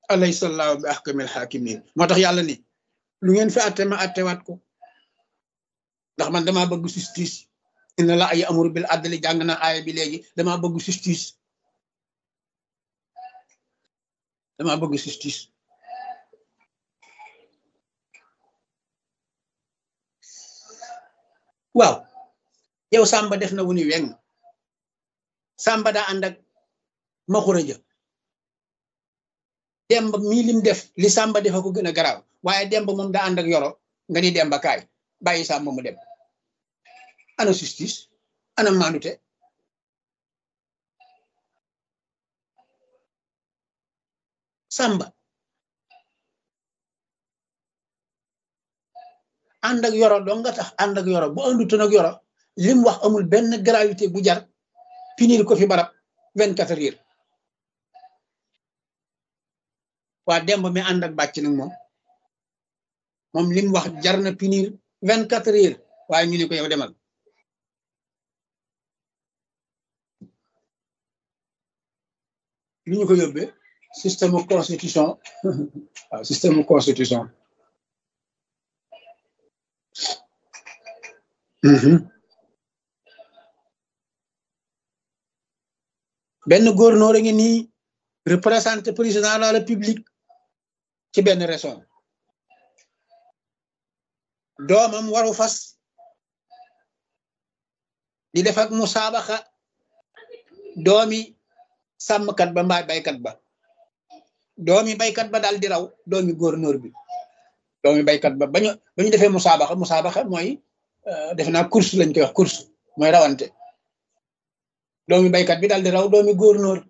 alaysa allahu bi ahkamil hakimin moo tax yàlla ni lu ngeen fi atte ma attewaat ko ndax man dama bëgg justice inna la ay amuru bil adli jàng na aaya bi léegi dama bëgg justice dama bëgg justice waaw yow Samba def na wu ni weng Samba daa ànd ak maxura ja demb mii lim def li Samba defa ko gën a garaaw waaye demb moom daa ànd ak yoro nga ni demba kaay bàyyi Samba mu dem ana justice ana maanute Samba ànd ak yoro doo nga tax ànd ak yoro bu àndutoon ak yoro lim wax amul benn gravité bu jar pinir ko fi barab vingt quatre heures waa demb mi ànd ak bàcc nag moom moom lim wax jar na pinir vingt quatre heures waaye ñu ne ko yow demal lu ñu ko yóbbee système constitution waaw système constitution benn gouverneur a ngi nii représenté président de la république ci benn région doomam waru fas di def ak musaabaxa doomi sàmmkat ba mbaa baykat ba doomi baykat ba daal di raw doomi gouverneur bi doomi baykat ba bañu ba ñu defee musaabaxa musaabaxa mooy defe naa course lañ koy wax course mooy rawante doomi baykat bi daal di raw doomi gouverneur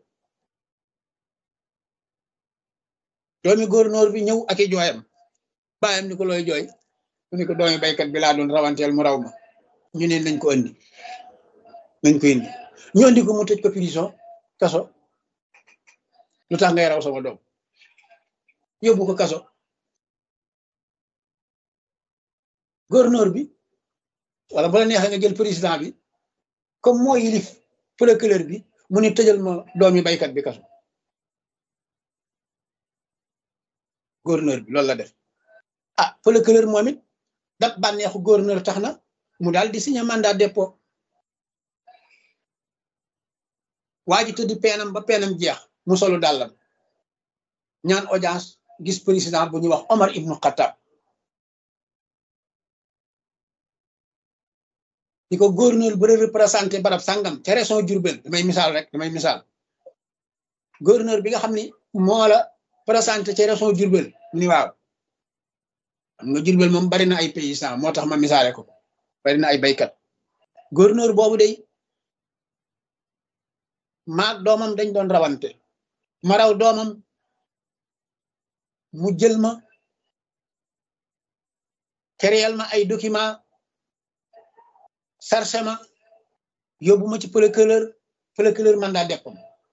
doomi gouverneur bi ñëw ak i jooyam bàyyam ni ko looy jooy mu ni ko doomi baykat bi laa doon rawanteel mu raw ma ñu ne nañ ko andi nañ ko indi ñu andi ko mu tëj ko prison kaso lu tax ngay raw sama doom yóbbu ko kaso gouverneur bi wala bu la neexee nga jël président bi comme moo yilif procureur bi mu ni tëjal ma doomi baykat bi kaso gouverneur bi loolu la def ah procureur moom it dat bànneexu gouverneur tax na mu daal di signé mandat dépôt waa ji tëddi peenam ba peenam jeex mu solu dàllam ñaan audience gis président bu ñuy wax Omar ibnu Khattab di ko gouverneur bu représenté barab sàngam ca région Diourbel damay misaal rek damay misaal gouverneur bi nga xam ni moo la présenté ca région Diourbel ni waaw xam nga Diourbel moom bari na ay paysans moo tax ma misaale ko bari na ay baykat gouverneur boobu day maag doomam dañ doon rawante ma raw doomam mu jël ma créel ma ay document sarse ma yóbbu ma ci procureur procureur mandat deppam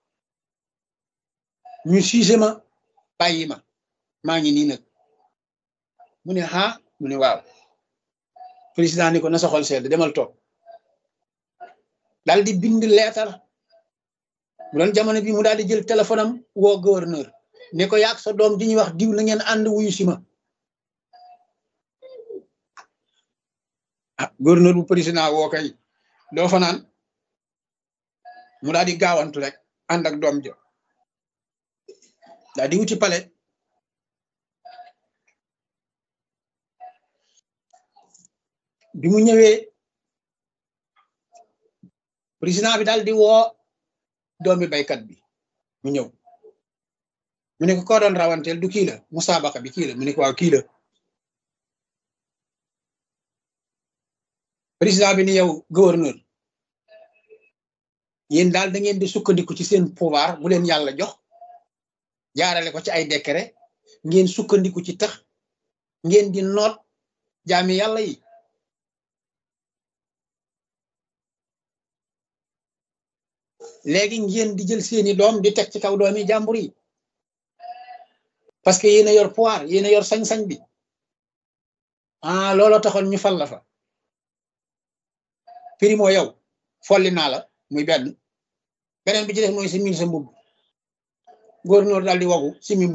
ñu siise ma bàyyi ma maa ngi nii nag mu ne ah mu ne waaw président ni ko na sa xol sedd demal toog daal di bind leetar bu doon jamono bi mu daal di jël téléphone am woo gouverneur ne ko yaag sa doom di ñuy wax diw na ngeen ànd wuyu si ma ah gouverneur bu président woo kay doo fa naan mu daal di gaawantu rek ànd ak doom ja daal di wuti palais bi mu ñëwee président bi daal di woo doomi baykat bi mu ñëw mu ne ko koo doon rawanteel du kii la musaabaqa bi kii la mu ne ko waaw kii la président bi ni yow gouverneur yéen daal da ngeen di sukkandiku ci seen pouvoir bu leen yàlla jox jaarale ko ci ay décret ngeen sukkandiku ci tax ngeen di noot jaami yàlla yi léegi ngeen di jël seeni doom di teg ci kaw doomi jàmbur yi parce que yéen a yor pouvoir yéen a yor sañ-sañ bi ah looloo taxoon ñu fal la fa primo yow folli naa la muy benn beneen bi ci def mooy si mil sa mbubb góor noor daal di wagu si mi